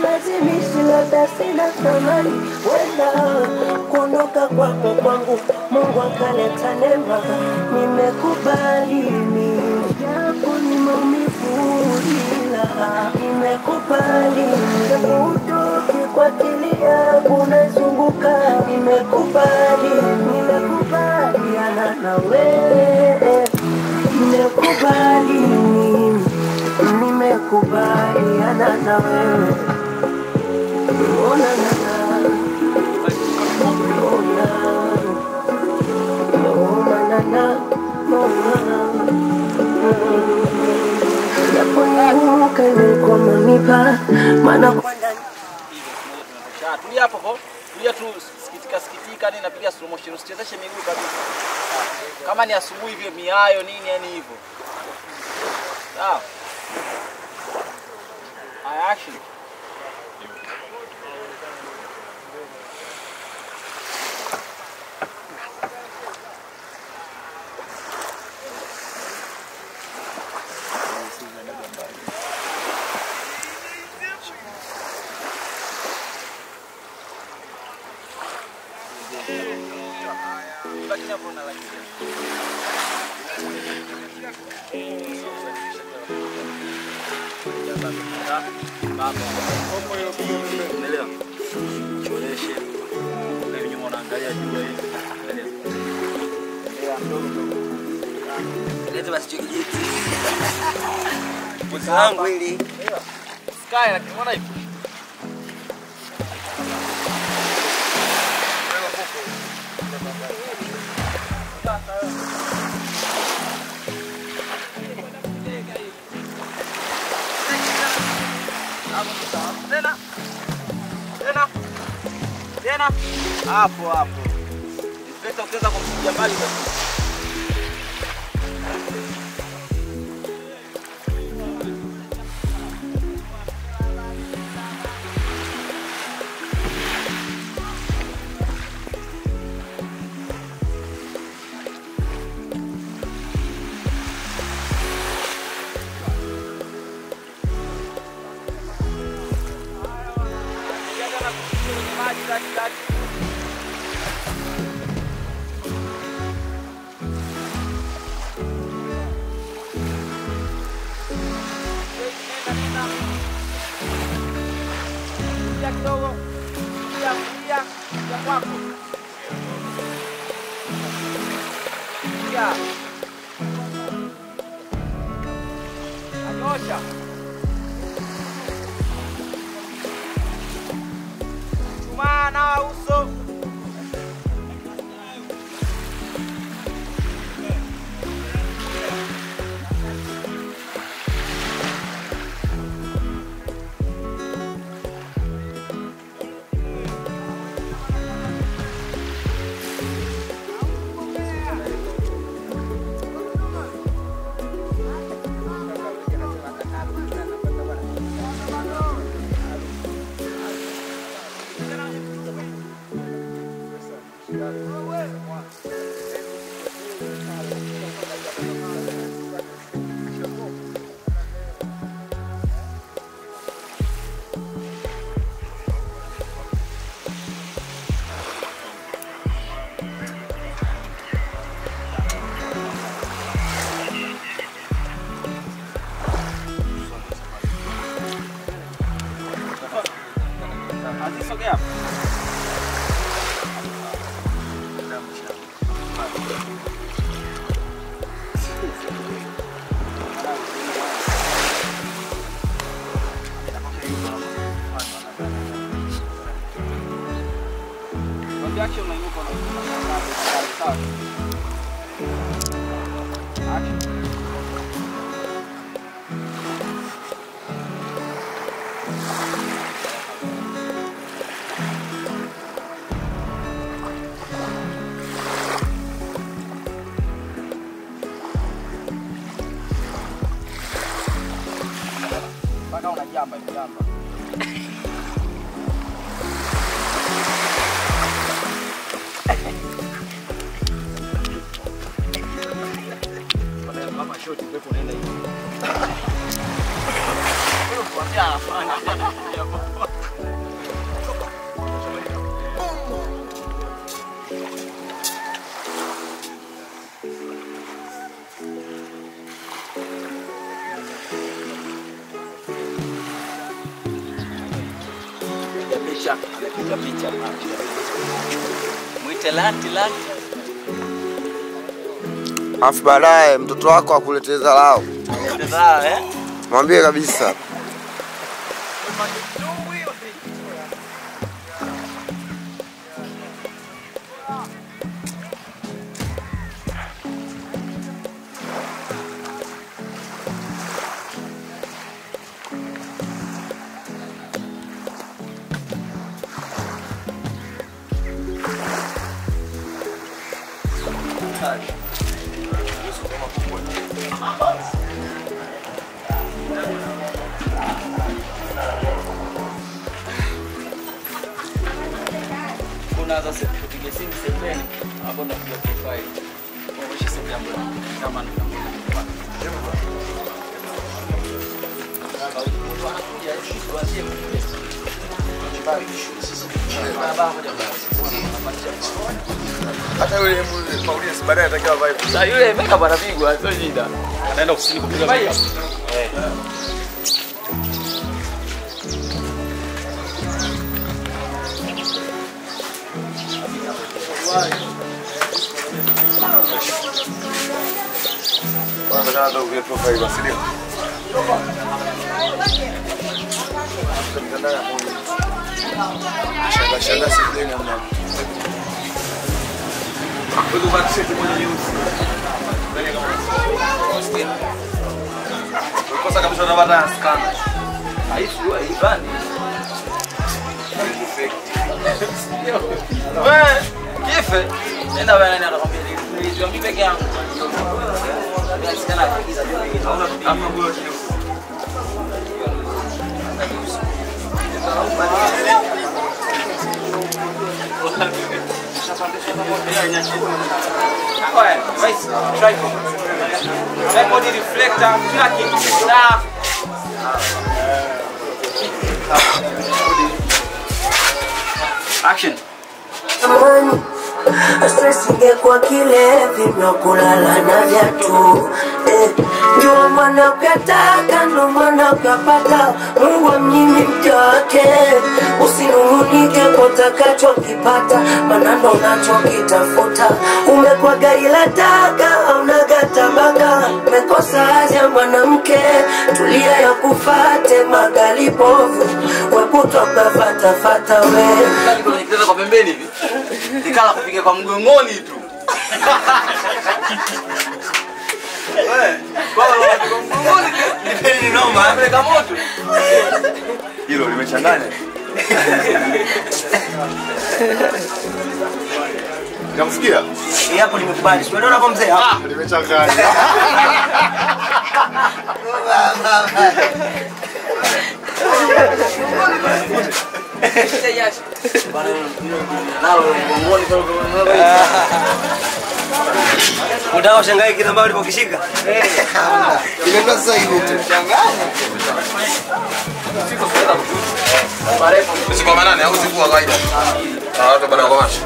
silazimishi, labda sina thamani, wenda kuondoka kwako kwangu Mungu akaleta neema, nimekubali mimi, japo ni maumivu, ila nimekubali mimi, utoke kwa akili yangu nazunguka, nimekubali, nimekubaliana na wewe, nimekubali mimi, nimekubaliana na wewe, ona na na maana Sha, tulia hapo hapo. Tulia tu sikitika sikitika nini napiga slow motion. Usichezeshe miguu kabisa. Kama ni asubuhi hivyo miayo nini yani hivyo. Sawa. Haya action. Lakini hapo una lakini. Umeelewa? Choreshe. Na hiyo nyuma unaangalia jua hivi. Leta basi chokijiti. Mwezi wangu hili. Sky lakini unaona hivi? Tena. Tena. Tena. Hapo hapo. Inspector ukiweza kumpigia mbali basi. Anyosha. Chumaa na uso. Aziz, sogea hapa. Mwambie action unainuka unainuka. Sawa. Action. mpaka unajamba hivi jamba. Kama shoti pepo unaenda hivi. Kwambia anafanya. Picha, amepiga picha. Mwite lanti lanti. Alafu baadaye mtoto wako akuletee dharau, Sawa eh? mwambie kabisa. Kuna sasa kupiga simu sebeni hapo napiga profile. Kuonyesha simu yangu kama ndio. Hata yule Paulinus baadaye atakiwa vibe. Sasa yule makeup anapigwa sio shida. Anaenda ofisini kupiga makeup. Wanataka hata uvie profile kwa siri. Shanga shanga sisi namna. Wewe kwa t-shirt moja nyeusi. Mbele kama unasikia. Kosa kabisa unapata scan. Haifu haibani. Wewe kife. Nenda wewe nani anakwambia nilizwa mimi peke yangu. Mimi sikana kuigiza ndio mimi. Kama nguo nyeusi. Tripod reflector, kila kitu. Sawa. Action. amani stress ingekuwa kilevi vya kulala na viatu eh, jua mwana ukataka ndo mwana ukapata mungu amnyimi mja wake usinung'unike kwa utakachokipata maana ndo unachokitafuta umekuwa gari la taka aunaga tabaka mekosa haja mwanamke tulia ya kufate magali povu wekutoka fatafata we Kali kwenye kitanda kwa pembeni hivi. Nikala kupiga kwa mgongoni tu. Wewe, kwa hiyo kwa mgongoni tu. Ni noma, peleka moto. Hilo limechanganya. Namsikia? Hii hapo nimekubali. Si unaona kwa mzee? Ah, Limechanganya. Nalo mgongoni kwa mgongoni. unataka ushangae kile ambacho ulipokishika? Inaenda sasa hivi tu. Sisi kwa manane au siku wa kawaida? Ah, watu bana kwa macho.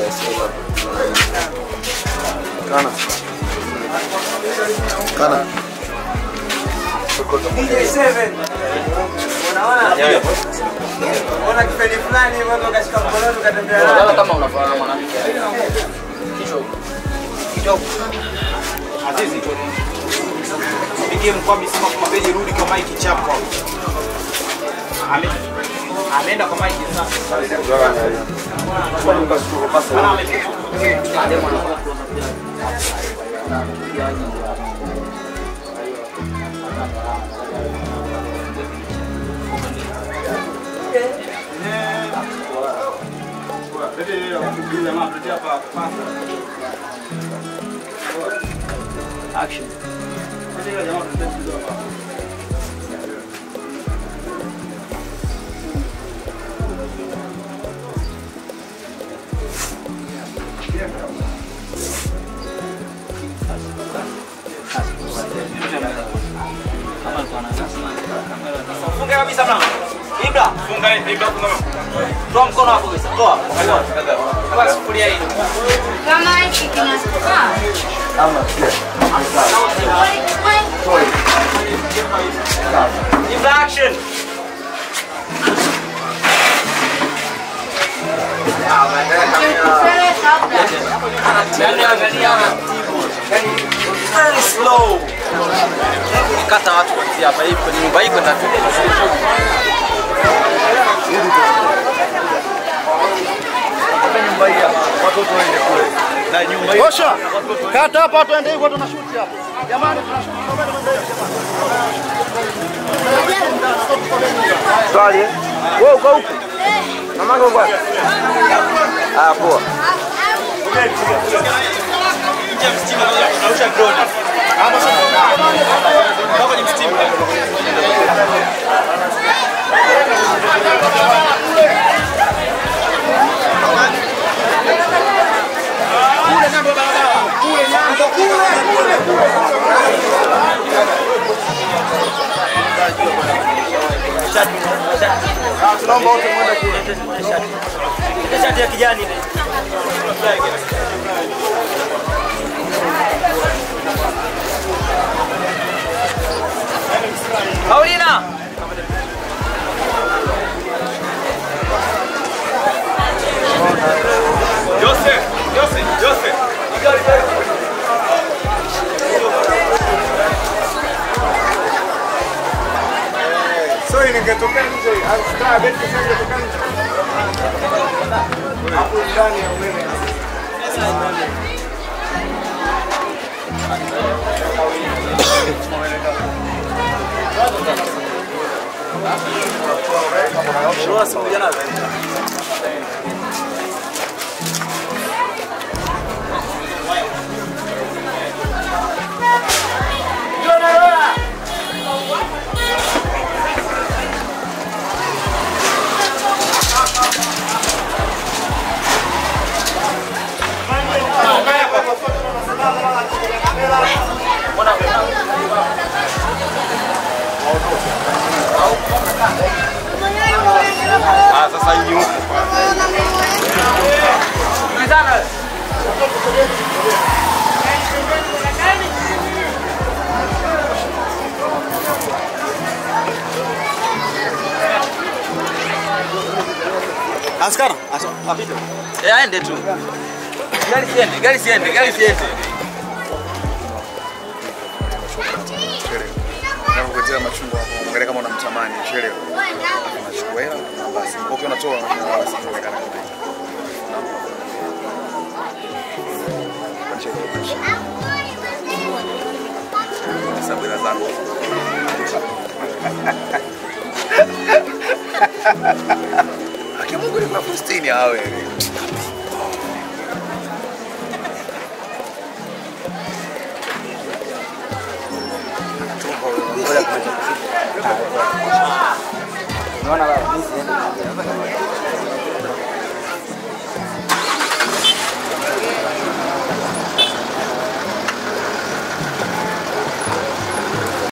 Kana. Kana. Unaona kama unafanana na mwanamke. Kichwa huko. Kichwa huko. Azizi. Pigie mkwami sima kwa beji rudi kwa Mike chapo. Ame ameenda kwa Mike sasa. Ana amefika. Action. Kama alikuwa na Funga kabisa mlango. Ibra. Funga Ibra funga. Toa mkono hapo kabisa. Toa. Toa sufuria hii. Kama hiki kinasuka. Ibra action. Yaani angalia anatibu. Very slow. Kata watu kuanzia hapa hivi kwenye nyumba hii kwenda tu. nyumba hii hapa, watoto waende kule na nyumba hii Osha, kata hapa, tuende hivyo, tunashuti hapa. Jamani, tunashuti. Tunakwenda kwenda hivyo. Swali. Wewe uko huko? Mamako uko wapi? Ah, poa. nje ya mstima tunarusha drone. Hapo kwenye mstima. Tunaomba wote mwende kule. Shati ya kijani ile. Paulina. Joseph, Joseph, Joseph. Sorry, ningetokea nje. Alikaa beti sasa ningetokea nje. Hapo ndani ya umeme. Ah, sasa hii huko. Askara, apite. Eh, aende tu. Gari siende, gari siende, gari siende. Nakuletea machungwa hapo. Angalia kama unamtamani, chelewa. Unachukua hela, basi. Ukiwa unatoa, basi inaonekana kama hivi. Hesabu hela zako. Haki ya Mungu ni kuna Faustini awe. Unaona baba, mimi siende.